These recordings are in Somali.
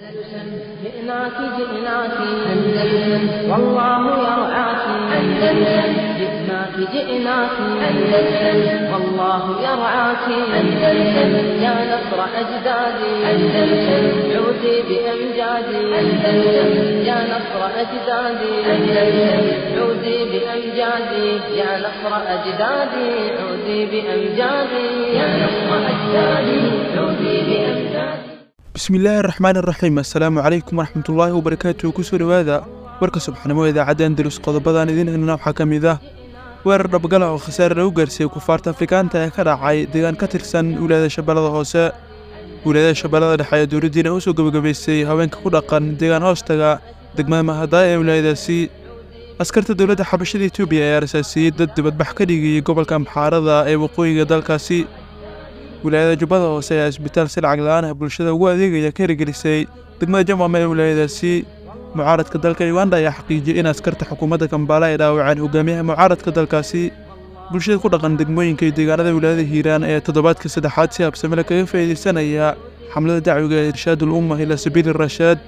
جئناك جئناك أندلسن والله يرعاك أندلسن جئناك جئناك أندلسن والله يرعاك أندلسن يا نصر أجدادي أندلسن عودي بأمجادي أندلسن يا نصر أجدادي أندلسن عودي بأمجادي يا نصر أجدادي عودي بأمجادي يا نصر أجدادي عودي بأمجادي bismillaahi araxmaan iraxiim assalaamu calaykum waraxmatullaahi wabarakaatuhu kusoo dhowaada warka subxnimo idaacadda andalus qodobadan idiin helna waxaa ka mid ah weerar dhabgala oo khasaare lagu gaarsiiyey kufaarta afrikaanta ee ka dhacay deegaan ka tirsan wilaayada shabeellada hoose wilaayada shabeellada dhexe ee dowladdiina u soo gebagabaysay haweenka ku dhaqan deegaan hoostaga degmada mahadaaya ee wilaayadaasi askarta dowladda xabashada etoobiya ayaa rasaasiyey dad dibadbax ka dhigayay gobolka amxaarada ee waqooyiga dalkaasi wilaayada jubbada hoose ayaa isbitaal si lacag la-aan ah bulshada ugu adeegaya ka hirgelisay degmada jamama ee wilaayadaasi mucaaradka dalka uganda ayaa xaqiijiyey in askarta xukuumadda kambaala ay dhaawaceen hogaamiyaha mucaaradka dalkaasi bulshada ku dhaqan degmooyinka iyo deegaanada wilaayada hiiraan ee toddobaadka saddexaad si habsamele kaga faa'iidaysanaya xamlada dacwiga ee irshaadul umma ilaa sabiili rashaad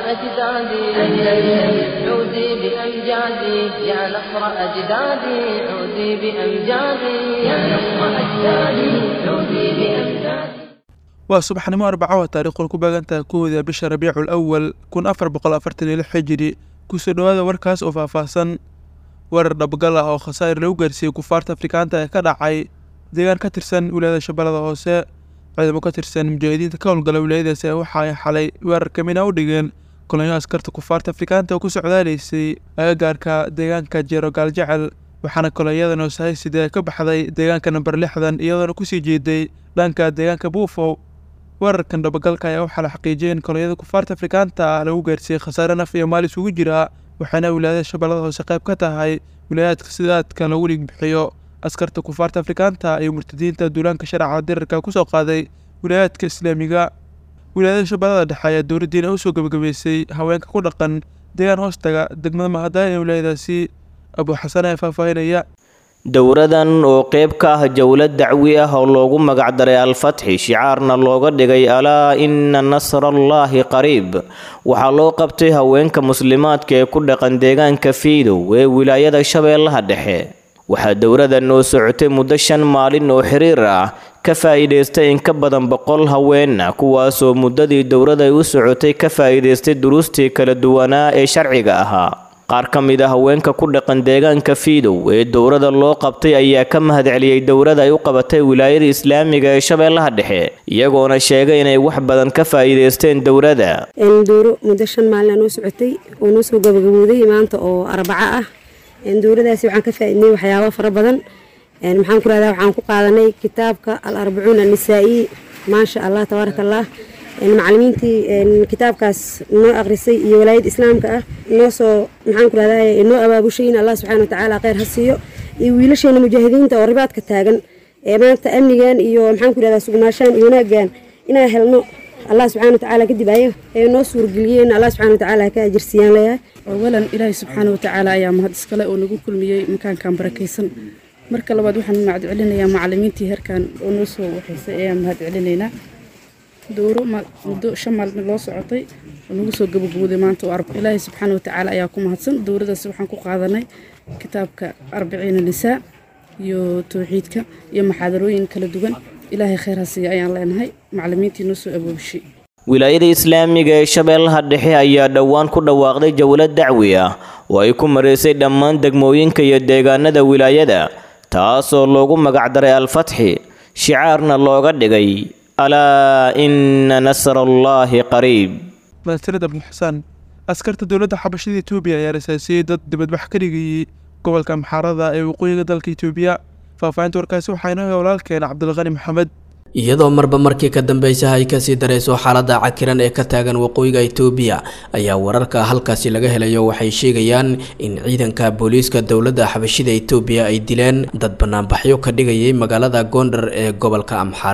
أجدادي أندلسن عودي بأمجادي يا نصر أجدادي عودي بأمجادي يا نصر أجدادي عودي بأمجادي waa subaxnimo arbaco taariikhul ku baagantaha kowda bisha rabiicul awal kun afar boqol afartan iyo lix xijiri kusoo dhowaada warkaas oo faahfaahsan weerar dhabgal ah oo khasaa'ir lagu gaarsiiyey kufaarta afrikaanta ee ka dhacay deegaan ka tirsan wilaayada shabeellada hoose ciidamo ka tirsan mujaahidiinta ka howlgala wilaayadaasi waxa ay xalay weerar kamina u dhigeen kolonyo askarta kufaarta afrikaanta oo ku socdaalaysay agagaarka deegaanka jeero gaaljecel waxaana kolonyadan oo sahay sidee ka baxday deegaanka namber lixdan iyadoona kusii jeeday dhanka deegaanka buufow weerarkan dhabagalka ayaa waxaa la xaqiijiyay in kolonyada kufaarta afrikaanta ah lagu gaarsiiyey khasaare naf iyo maal isugu jira waxaana wilaayada shabeellada hoose qayb ka tahay wilaayaadka sidaadka lagu dhig bixiyo askarta kufaarta afrikaanta iyo murtadiinta duulaanka sharca dirarka kusoo qaaday wilaayaadka islaamiga wilaayada shabeellada dhexe ayaa dowladdiina usoo gebagabeysay haweenka ku dhaqan deegaan hoostaga degmada mahadaaya ee wilaayadaasi abuu xasan ee faahfaahinaya dowradan oo qeyb ka ah jowlad dacwi ah oo loogu magacdaray al-fatxi shicaarna looga dhigay alaa ina nasrallaahi qariib waxaa loo qabtay haweenka muslimaadka ee ku dhaqan deegaanka fiidow ee wilaayada shabeellaha dhexe waxaa dowradan oo socotay muddo shan maalin oo xiriir ah ka faa'iidaystay in ka badan boqol haweenna kuwaasoo muddadii dowrada ay u socotay ka faa'iidaystay duruustii kala duwanaa ee sharciga ahaa qaar ka mid a haweenka ku dhaqan deegaanka fiidow ee dowrada loo qabtay ayaa ka mahadceliyey dowrada ay u qabatay wilaayada islaamiga ee shabeellaha dhexe iyagoona sheegay inay wax badan ka faa'iidaysteen dowrada dowro muddo shan maalin noo socotay oo noo soo gabagabooday maanta oo arbaco ah dowradaasi waxaan ka faaidnay waxyaabo fara badan maxaan ku rahdaa waxaan ku qaadanay kitaabka al arbacuun annisaa'i maasha allah tabaaraka allah macalimiintii kitaabkaas noo akrisay iyo walaayada islaamka ah noo soo maxaan ku rahdaa noo abaabushay in allah subxana watacaala kheyr ha siiyo iyo wiilasheena mujaahidiinta oo ribaadka taagan ee maanta amnigan iyo maxaan ku rahdaa sugnaashaan iyo wanaaggan inaan helno allah subxana watacaala kadib ayaga ee noo suurgeliyeen allah subxana watacaala ka ajirsiiyaan leeyahay awalan ilaahay subxaana watacaala ayaa mahad iskale oo nagu kulmiyey makaankan barakaysan marka labaad waxaan mahad celinayaa macalimiintii heerkan oo noo soo waxaysay ayaan mahad celinaynaa dowro muddo shan maalmood loo socotay oo nagu soo gabagabooday maanta oo arba ilaahay subxaana watacaala ayaa ku mahadsan dowradaas waxaan ku qaadanay kitaabka arbiciina nisaa iyo towxiidka iyo maxaadarooyin kala duwan ilaahay kheyr ha siiya ayaan leenahay macalimiintii noo soo aboobishay wilaayada islaamiga ee shabeellaha dhexe ayaa dhowaan ku dhawaaqday jowlad dacwi ah oo ay ku maraysay dhammaan degmooyinka iyo deegaanada wilaayada taasoo loogu magacdaray al-fatxi shicaarna looga dhigay alaa ina nasrallaahi qariib mahadsanid abdi xusaan askarta dowladda xabashada etoobiya ayaa rasaasiyey dad dibadbax ka dhigayay gobolka amxaarada ee waqooyiga dalka etoobiya faahfaahinta warkaasi waxaa inoo walaalkeena cabdilqani maxamed iyadoo marba markii ka dambeysaha ay kasii darayso xaalada cakiran ee ka taagan waqooyiga itoobiya ayaa wararka halkaasi laga helayo waxay sheegayaan in ciidanka booliiska dowladda xabashida itoobiya ay dileen dad banaanbaxyo ka dhigayay magaalada goondar ee gobolka amxara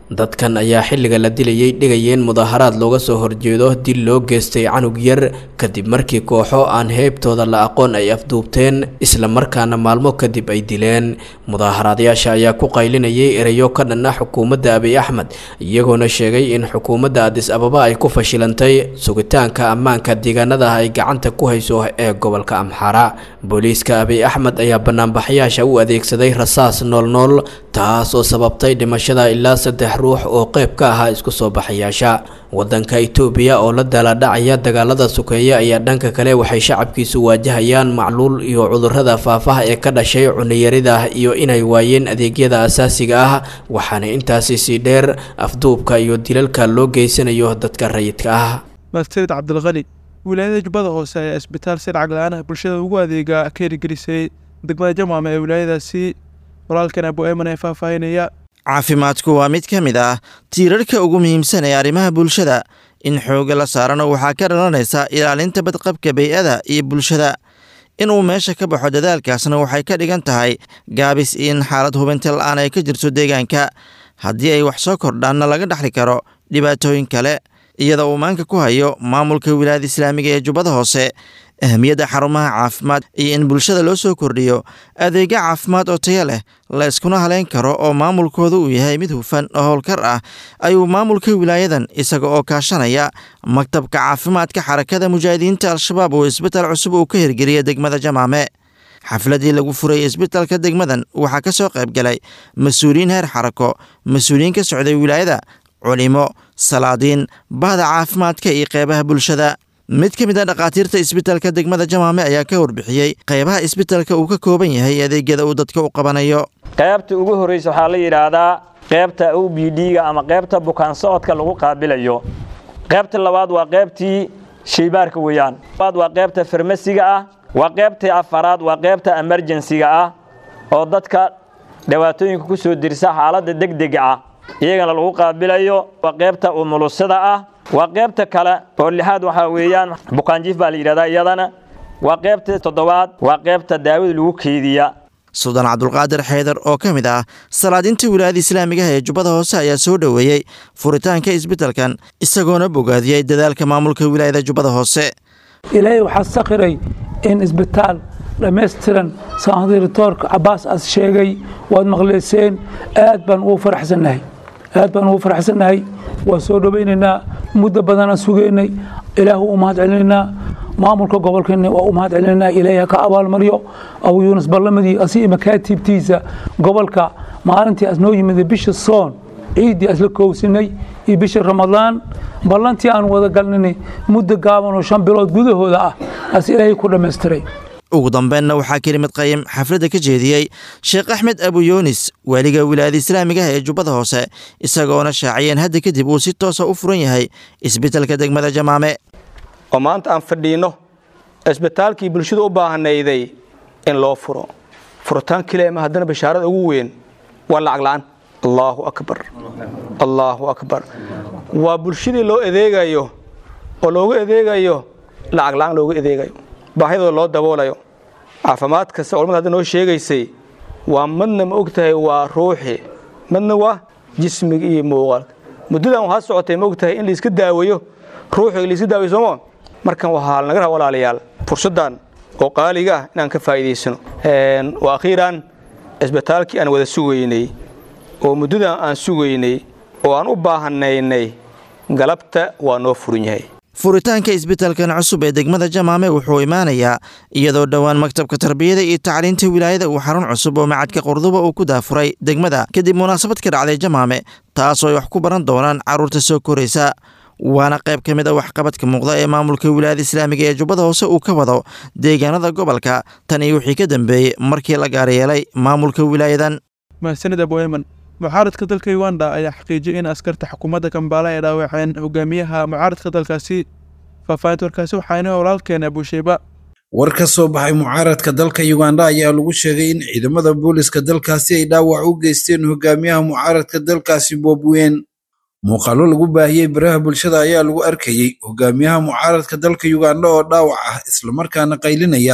dadkan ayaa xilliga la dilayay dhigayeen mudaharaad looga soo horjeedo dil loo geystay canug yar kadib markii kooxo aan heybtooda la aqoon ay afduubteen islamarkaana maalmo kadib ay dileen mudaaharaadayaasha ayaa ku qaylinayay erayo ka dhan ah xukuumadda abiy axmed iyagoona sheegay in xukuumadda adis ababa ay ku fashilantay sugitaanka ammaanka deegaanada ay gacanta ku hayso ee gobolka amxara booliiska abiy axmed ayaa banaanbaxayaasha u adeegsaday rasaas noolnool taas oo sababtay dhimashada ilaa saddex ruux oo qayb ka ahaa isku soo baxayaasha wadanka itoobiya oo la daaladhacaya dagaalada sukeeya ayaa dhanka kale waxay shacabkiisu waajahayaan macluul iyo cudurrada faafaha ee ka dhashay cuniyarida iyo inay waayeen adeegyada asaasiga ah waxaana intaasi sii dheer afduubka iyo dilalka loo geysanayo dadka rayidka ah mahadsanid cabdilqani wilaayada jubbada hoose ayaa isbitaal si lacag la-aan ah bulshada ugu adeega ka hirgelisay degmada jamaama ee wilaayadaasi walaalkan abu eeman ee faahfaahinaya caafimaadku waa mid ka mid ah tiirarka ugu muhiimsan ee arrimaha bulshada in xoogga la saarana waxaa ka dhalanaysa ilaalinta badqabka bey-ada iyo bulshada inuu meesha ka baxo dadaalkaasna waxay ka dhigan tahay gaabis in xaalad hubinta la-aan ay ka jirto deegaanka haddii ay wax soo kordhaanna laga dhexli karo dhibaatooyin kale iyada uu maanka ku hayo maamulka wilaayada islaamiga ee jubbada hoose ahmiyadda xarumaha caafimaad iyo in bulshada loo soo kordhiyo adeegyo caafimaad oo taya leh la yskuna haleyn karo oo maamulkooda uu yahay mid hufan oo howlkar ah ayuu maamulka wilaayadan isaga oo kaashanaya maktabka caafimaadka xarakada mujaahidiinta al-shabaab oo isbitaal cusub uu ka hirgeliya degmada jamaame xafladii lagu furay isbitaalka degmadan waxaa ka soo qayb galay mas-uuliyiin heer xarako mas-uuliyiin ka socday wilaayada culimo salaadiin bahda caafimaadka iyo qeybaha bulshada mid ka mid a dhakhaatiirta isbitaalka degmada jamaame ayaa ka warbixiyey qeybaha isbitaalka uu ka kooban yahay adeegyada uu dadka u qabanayo qaybta ugu horreysa waxaa la yidhaahdaa qaybta o b d-ga ama qaybta bukaan socodka lagu qaabilayo qaybta labaad waa qaybtii shaybaarka weeyaan labaad waa qaybta farmasiga ah waa qaybtii afaraad waa qaybta emerjensiga ah oo dadka dhibaatooyinka ku soo dirsa xaaladda degdega ah iyagana lagu qaabilayo waa qaybta umulusada ah waa qaybta kale oo lixaad waxaa weeyaan bukaanjiif baa la yidhahdaa iyadana waa qaybta toddobaad waa qaybta daawada lagu keydiya suldaan cabdulqaadir xeydar oo ka mid ah salaadinta wilaayada islaamigaha ee jubbada hoose ayaa soo dhoweeyey furitaanka isbitaalkan isagoona bogaadiyey dadaalka maamulka wilaayada jubbada hoose ilaahay waxaa sakhiray in isbitaal dhammaystiran saandiritoorka cabaas as sheegay waad maqleyseen aad baan ugu faraxsannahay aad baan ugu faraxsannahay waa soo dhowaynaynaa muddo badanaan sugaynay ilaahu u mahad celinaynaa maamulka gobolkeena waa u mahad celinaynaa ilaahay ka abaalmaryo abu yuunus ballamadii asi makaatiibtiisa gobolka maalintii as noo yimid bisha soon ciiddii asla koowsinay iyo bisha ramadaan ballantii aan wada galnay muddo gaaban oo shan bilood gudahooda ah as ilaahay ku dhammaystiray ugu dambeynna waxaa kelimad qayim xafladda ka jeediyey sheekh axmed abu yuunis waaliga wilaayada islaamigaha ee jubbada hoose isagoona shaaciyeen hadda kadib uu si toosa u furan yahay isbitaalka degmada jamaame oo maanta aan fadhiinno isbitaalkii bulshada u baahanayday in loo furo furitaan keliya ma haddana bashaarada ugu weyn waa lacag la'aan allaahu akbar allaahu akbar waa bulshadii loo adeegayo oo loogu adeegayo lacag la'aan loogu adeegayo baahidooda loo daboolayo caafimaad kasta culamada hadda noo sheegaysay waa madna ma og tahay waa ruuxi madna waa jismiga iyo muuqaalka muddadan waxaa socotay ma og tahay in laiska daaweeyo ruuxiga laiska daaweyo sooma markan waxaa naga raha walaalayaal fursaddan oo qaaliga ah inaan ka faa'iidaysano wa akhiiran isbitaalkii aan wada sugaynay oo muddadan aan sugaynay oo aan u baahanaynay galabta waa noo furan yahay furitaanka isbitaalkan cusub ee degmada jamaame wuxuu imaanayaa iyadoo dhowaan maktabka tarbiyada iyo tacliinta wilaayada uu xarun cusub oo macadka qurduba uu ku daafuray degmada kadib munaasabad ka dhacday jamaame taasoo ay wax ku baran doonaan carruurta soo koraysa waana qayb ka mid a waxqabadka muuqda ee maamulka wilaayada islaamiga ee jubbada hoose uu ka wado deegaanada gobolka tan iyo wixii ka dambeeyey markii la gaaryeelay maamulka wilaayadan mahadsanid abueman mucaaradka dalka uganda ayaa xaqiijiyay in askarta xukuumadda kambaala ay dhaawaceen hogaamiyaha mucaaradka dalkaasi faahfaahinta warkaasi waxaana walaalkeena abusheyba war ka soo baxay mucaaradka dalka uganda ayaa lagu sheegay in ciidamada booliska dalkaasi ay dhaawac u geysteen hogaamiyaha mucaaradka dalkaasi boobweyn muuqaallo lagu baahiyey baraha bulshada ayaa lagu arkayey hogaamiyaha mucaaradka dalka uganda oo dhaawac ah islamarkaana qaylinaya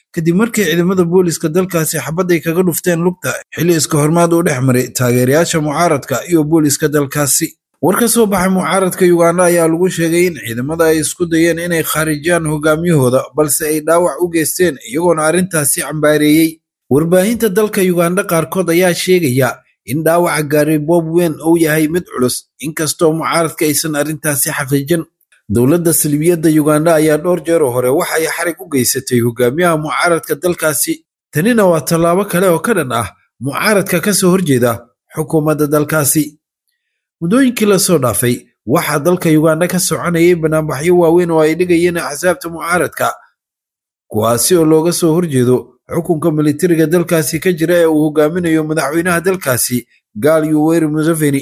kadib markii ciidamada booliska dalkaasi xabadday kaga dhufteen lugta xilli iska hormaad uu dhex maray taageerayaasha mucaaradka iyo booliska dalkaasi war ka soo baxay mucaaradka yuganda ayaa lagu sheegay in ciidamada ay isku dayeen inay khaarijiyaan hogaamiyahooda balse ay dhaawac u geysteen iyagoona arrintaasi cambaareeyey warbaahinta dalka yuganda qaarkood ayaa sheegaya in dhaawaca gaaray bob weyn uu yahay mid culus inkastoo mucaaradka aysan arrintaasi xaqiijin dowladda salbiyadda yuganda ayaa dhowr jeeroo hore waxa ay xarig u geysatay hogaamiyaha mucaaradka dalkaasi tanina waa tallaabo kale oo ka dhan ah mucaaradka ka soo horjeeda xukuumadda dalkaasi muddooyinkii lasoo dhaafay waxaa dalka yuganda ka soconayay banaanbaxyo waaweyn oo ay dhigayeen axsaabta mucaaradka kuwaasi oo looga soo horjeedo xukunka militariga dalkaasi ka jira ee uu hogaaminayo madaxweynaha dalkaasi gaal yuweri museveni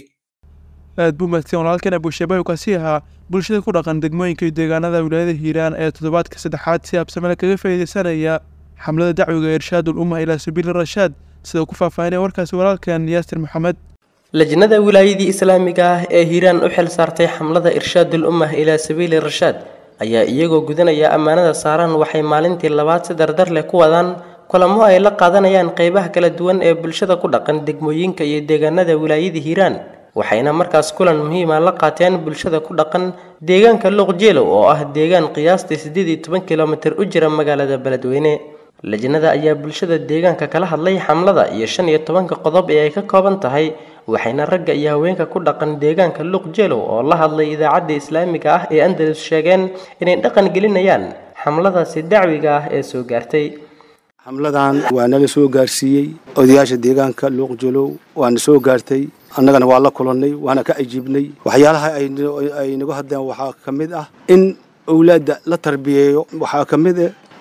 aad buu mahadsan walaalkan abushabahi kaasi ahaa bulshada ku dhaqan degmooyinka iyo deegaanada wilaayada hiiraan ee toddobaadka saddexaad si habsamele kaga faa'iidaysanaya xamlada dacwiga irshaadul umma ilaa sabiili rashaad sida uu ku faahfaahinaya warkaasi walaalkan yaasir maxamed lajnada wilaayadii islaamiga ah ee hiiraan u xil saartay xamlada irshaadul ummah ilaa sabiili rashaad ayaa iyagoo gudanaya ammaanada saaran waxay maalintii labaad si dardar leh ku wadaan kulamo ay la qaadanayaan qeybaha kala duwan ee bulshada ku dhaqan degmooyinka iyo deegaanada wilaayada hiiraan waxayna markaas kulan muhiima la qaateen bulshada ku dhaqan deegaanka luuqjeelow oo ah deegaan qiyaastii siddeed iyo toban kilomitir u jira magaalada beledweyne lajnada ayaa bulshada deegaanka kala hadlay xamlada iyo shan iyo tobanka qodob ee ay ka kooban tahay waxayna ragga iyo haweenka ku dhaqan deegaanka luuqjeelow oo la hadlay idaacadda islaamiga ah ee andalus sheegeen inay dhaqan gelinayaan xamladaasi dacwiga ah ee soo gaartay xamladan waa naga soo gaarsiiyey odayaasha deegaanka luuqjolow waana soo gaartay annagana waa la kulannay waana ka ajiibnay waxyaalaha ay nagu hadleen waxaa ka mid ah in owlaadda la tarbiyeeyo waxaa ka mid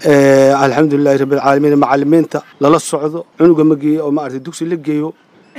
ah alxamdulilahi rabbilcaalamiin macalimiinta lala socdo cunuga ma geeyo oo maaragtay dugsi la geeyo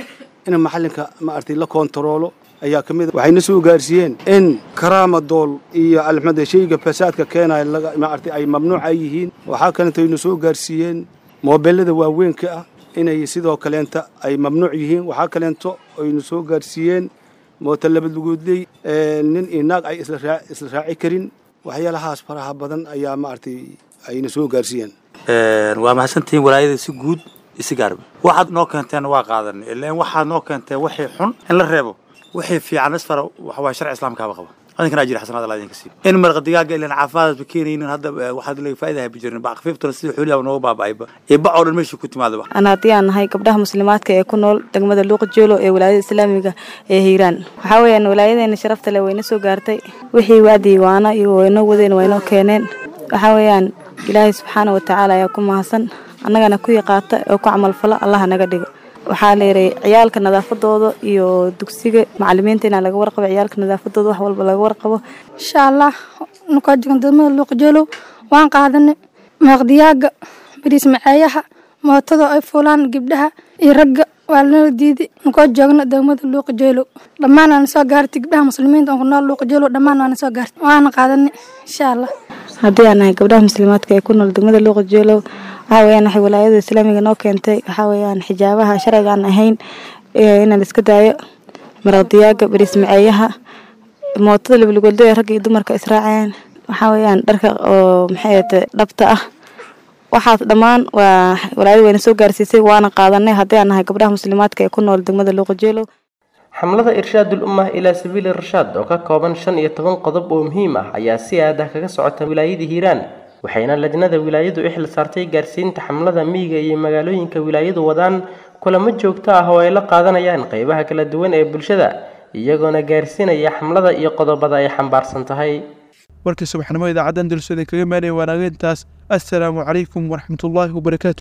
in macalinka maaragtay la koontaroolo ayaa ka mid waxayna soo gaarsiiyeen in karaama dool iyo alxamd shayga fasaadka keenaya maaragtay ay mamnuuca yihiin waxaa kalenta ayna soo gaarsiiyeen moobeelada waaweynka ah inay sidoo kaleenta ay mamnuuc yihiin waxaa kaleento aynu soo gaarsiiyeen mooto labadlugoodley nin iyo naag ay isla raaci karin waxyaalahaas faraha badan ayaa maaragtay ayna soo gaarsiiyeen waa mahadsantihiin walaayada si guud isi gaarba waxaad noo keenteen waa qaadanay ilaan waxaad noo keenteen wixii xun in la reebo wixii fiican isfara waxa waa sharci islaamkaaba qaba adinkana ajir xasanaad allah idinka siiyo in marqa digaaga ilaan caafimaadaad ba keenaynin hadda waxaad laga faa'idahay ba jirin baqafiiftana sida xooliyaaba nooga baaba'ayba ee bac oo dhan meeshii ku timaadaba ana haddii aan nahay gabdhaha muslimaadka ee ku nool degmada luuqjeelo ee walaayada islaamiga ee hiiraan waxaa weeyaan walaayadeena sharafta leh wayna soo gaartay wixii waadii waana iyo waynoo wadeen waynoo keeneen waxaa weeyaan ilaahay subxaana watacaala ayaa ku mahadsan annagana ku yaqaata oo ku camalfala allaha naga dhiga waxaa leeray ciyaalka nadaafadooda iyo dugsiga macalimiinta inaa laga warqabo ciyaalka nadaafadooda wax walba laga warqabo insha allah nukoo jogan degmada luuqjeelow waan qaadanay meeqdiyaaga bariis maceeyaha mootada ay fuulaan gabdhaha iyo ragga waa lanala diiday nukoo joogna degmada luuqjeelow dhammaan waana soo gaartay gabdhaha muslimiinta oo ku nool luuqjeelow dhammaan waana soo gaartay waana qaadanay insha allah haddii aan nahay gabdhaha muslimaadka ee ku nool degmada luuqjeelow waxaa weyaan waxay walaayada islaamiga noo keentay waxaa weyaan xijaabaha sharciga aan ahayn inaan iska daayo maraqdiyaaga bariis maceeyaha mootada labalugoldo ee ragga iyo dumarka israaceen waxaa weyaan dharka oo maxay dhabta ah waxaas dhammaan waa walaayada wayna soo gaarsiisay waana qaadanay haddii aan nahay gabdhaha muslimaadka ee ku nool degmada luuqajeelow xamlada irshaadul ummah ilaa sabiili rashaad oo ka kooban shan iyo toban qodob oo muhiim ah ayaa si aad ah kaga socota wilaayada hiiraan waxayna lajnada wilaayadu u xil saartay gaarsiinta xamlada miyiga iyo magaalooyinka wilaayadu wadaan kulamo joogto ah oo ay la qaadanayaan qeybaha kala duwan ee bulshada iyagoona gaarsiinaya xamlada iyo qodobada ay xambaarsan tahay warkii subaxnimo idaacaddan dulsooda kaga maanaya waanageyntaas assalaamu calaykum waraxmatullaahi wabarakaatu